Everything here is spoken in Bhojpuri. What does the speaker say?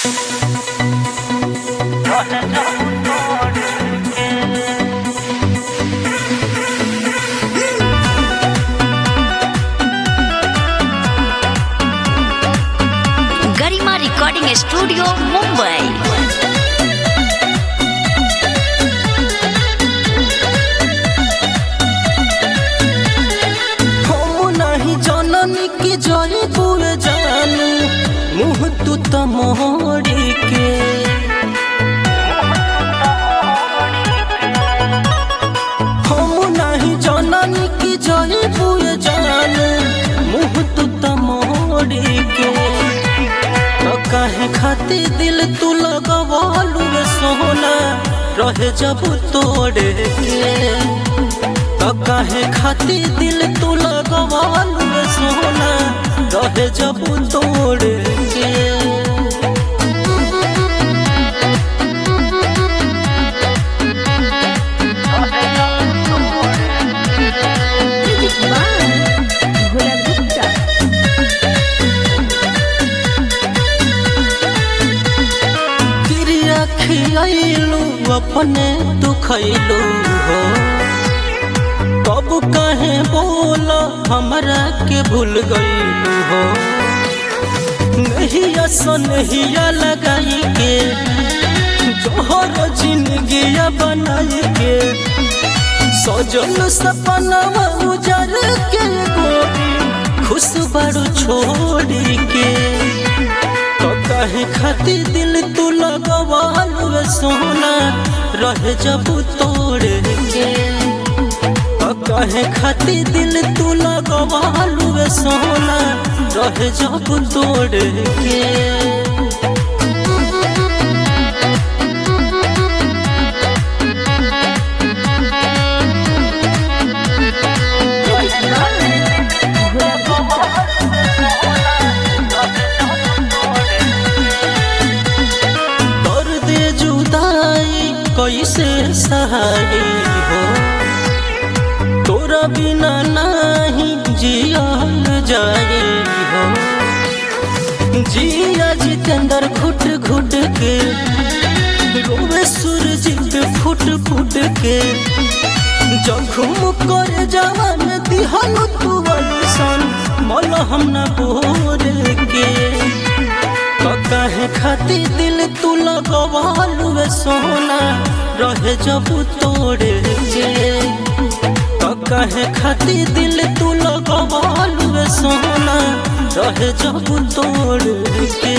गरिमा रिकॉर्डिंग स्टूडियो मुंबई हम नाही जननी की जय बुए जानू मुँह तू त मोड़ी के हम नाही जननी की जय बुए जानू मुँह तू त मोड़ी के तो काहे खाती दिल तू लगवालू रे सोना रहे जब तोड़े के तो काहे खाती दिल तू लगवाल रे सोना रहे जब तोड़ के क्रिया खियाइलू अपने तू खैलू हो कब कहे बोला हमरा के भूल गईलू हो नहिया सनहिया लगाई के जोहर जिंदगी बनाई के सजल सपनवा उजर के गोरी खुश बड़ू छोड़ी के तो कहे खाती दिल तू लगवाल रे सोना रहे जब तोड़ के तो कहे खाती दिल तू लगवाल रे सोना रहे जब तोड़ के दर्द जुदाई कैसे सहाई हो तोरा बिना नहीं जियल जाए हो जिया जितेंद्र घुट घुट के रोवे सूरज पे फुट फुट के जखम कर जवान दिहल तू सन मल हम न बोर के तो काहे खाती दिल तू लगवाल रे सोना रहे जब तोड़ के तो काहे खाती दिल तू लगवाल रे सोना रहे जब तोड़ के